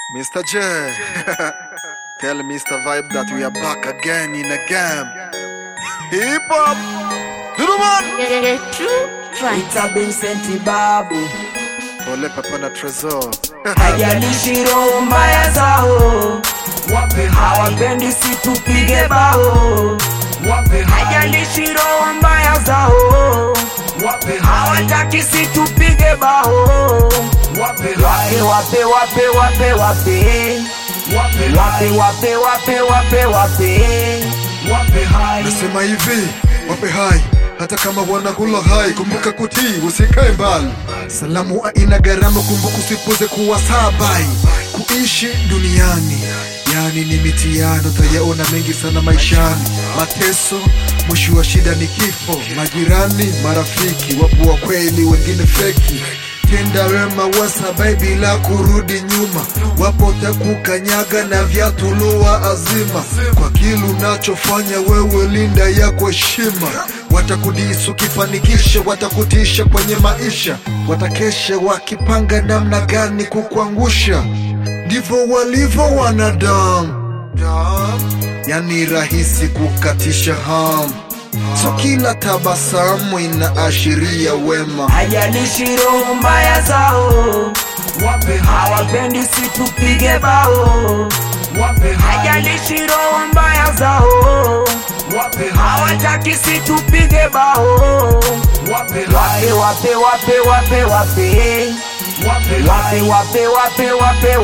Mr. J. Tell Mr. Vibe that we are back again in a game. Hip hop. Little man. Ita Vincent Babu, Ole Papa na Trezor. hajalishi roho mbaya zao, hawapendi si tupige bao, hajalishi roho mbaya zao, hawataki si tupige bao, wape wape wape wape wape wape wape wape wape wape Nasema hivi, wape hai hata kama wanakula hai, kumbuka kutii, usikae mbali. Salamu haina gharama, kumbuka usipuze kuwa sabai. Kuishi duniani yani ni mitihani, utayaona mengi sana maishani. Mateso, mwisho wa shida ni kifo. Majirani, marafiki, wapo wa kweli, wengine feki tenda wema wasabai bila kurudi nyuma, wapo takukanyaga na viatu lua azima. Kwa kile unachofanya wewe, linda yako heshima. Watakudisi ukifanikisha, watakutisha kwenye maisha, watakesha wakipanga namna gani kukuangusha. Ndivyo walivyo wanadamu, yani rahisi kukatisha hamu. So kila tabasamu inaashiria wema. hajalishi roho mbaya zao, hawapendi si tupige bao, hajalishi roho mbaya zao, hawataki si tupige bao, wape wape wape wape wape wape wape wape wape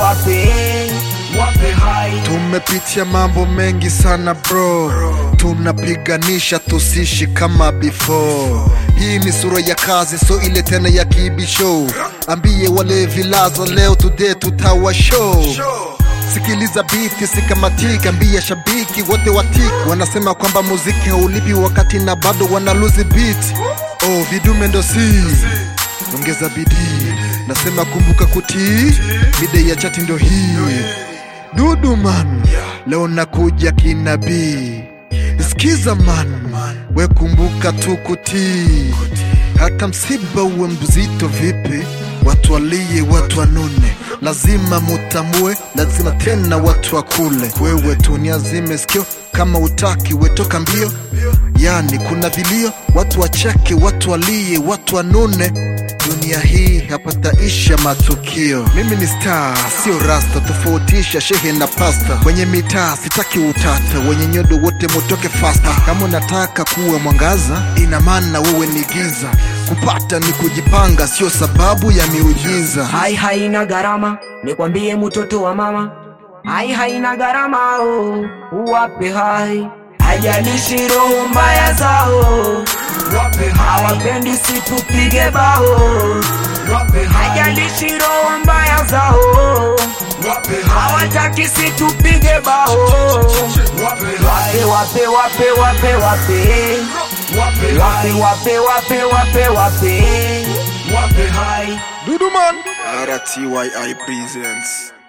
wape Tumepitia mambo mengi sana bro, tunapiganisha tusishi kama before. Hii ni sura ya kazi, so ile tena ya kibisho. Ambie wale vilaza leo today tutawa show. Sikiliza biti sikamatika, ambia shabiki wote watiki. Wanasema kwamba muziki haulipi wakati na bado wanaluzi beat. Oh, vidume ndo si ongeza bidii, nasema kumbuka kutii, mide ya chati ndo hii Dudu man, leo nakuja kinabii. Sikiza man, we kumbuka tu kutii. Hata msiba uwe mzito vipi, watu walie, watu wanune, lazima mutambue, lazima tena watu wakule. Wewe tu niazime sikio, kama utaki wetoka mbio. Yani kuna vilio, watu wacheke, watu walie, watu wanune dunia hii hapataisha matukio. Mimi ni star, sio rasta, tofautisha shehe na pasta. Kwenye mitaa sitaki utata, wenye nyodo wote mutoke fasta. Kama unataka kuwa mwangaza, ina maana wewe ni giza. Kupata ni kujipanga, sio sababu ya miujiza. hai haina gharama, nikwambie mtoto wa mama, hai haina gharama, oh, uwape hai, hajalishi roho mbaya zao, hawapendi si tupige bao, hajalishi roho mbaya zao, hawataki si tupige bao, wape wape wape wape wape wape wape wape wape wape Dudu man, RTYI presents